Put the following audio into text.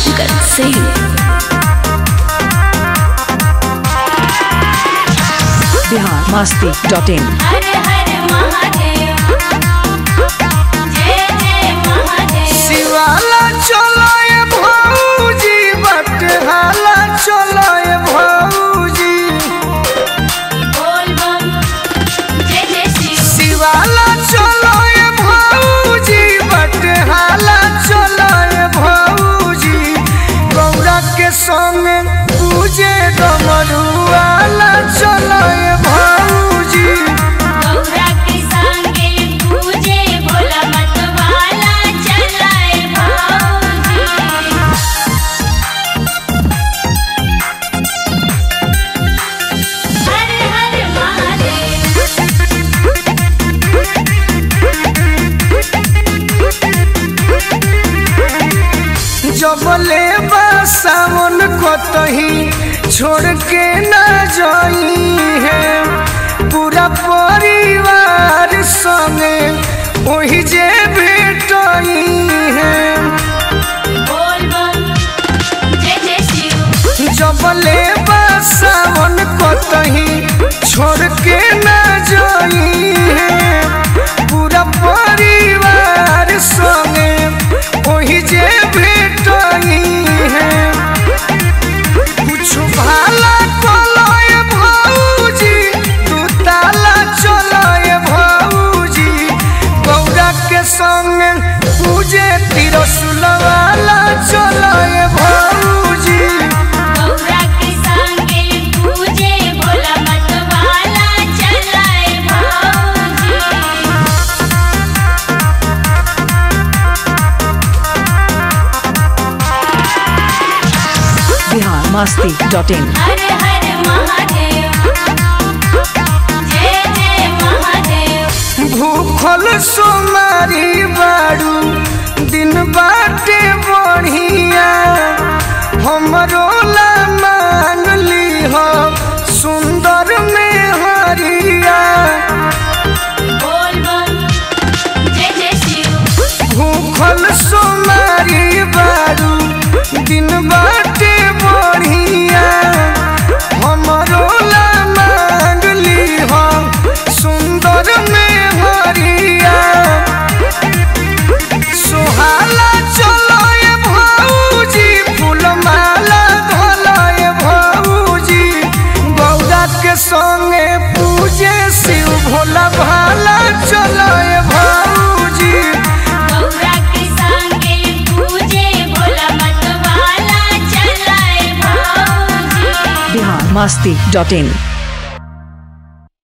Shankar Singh. Bihar Masti dot in हर हर महादेव जय जय महादेव शिवाला चलो ये भौजी बटहाला चलो ये भौजी बोल बम जय जय शिव शिवाला चलो ये भौजी बटहाला चलो ये भौजी गौरा के संग पूजे डमरुआला चलो ये भौजी गौरा के संगे पूजे भोला मत वाला चलाए भाऊजी हर हर महादेव जबले सावन कतही छोड़ के न जाई है पूरा परिवार संगे वही जे भेटई है बोल बम जय जय शिव जबले सावन कतही छोड़ के न जाई है पूरा परिवार संगे वही जे भेटई है कुछ भाला कलय भौजी तू ताला चलय भौजी गौरा के संग पूजे तिरसुलवाला चलय भौजी गौरा के संगे पूजे भोला मत वाला चलाए भाऊजी बिहार मस्ती डॉट इन हर हर महादेव जय जय महादेव भूखल सोमारी बारू दिन बाटे बढ़िया हमरो ला मान ली हो सुंदर में हरिया बोल बम जय जय शिव भूखल सोमारी बारू दिन बाटे बढ़िया हमरो ला मान ली हो सुंदर में हरिया सुहाला चलो ये भौजी फूलमाला धोलो ये भौजी गौरा के संगे पूजे शिव भोला भाला चलो ये भौजी गौरा के संगे पूजे भोला मत वाला चलाए भाऊजी बिहार मस्ती डॉट इन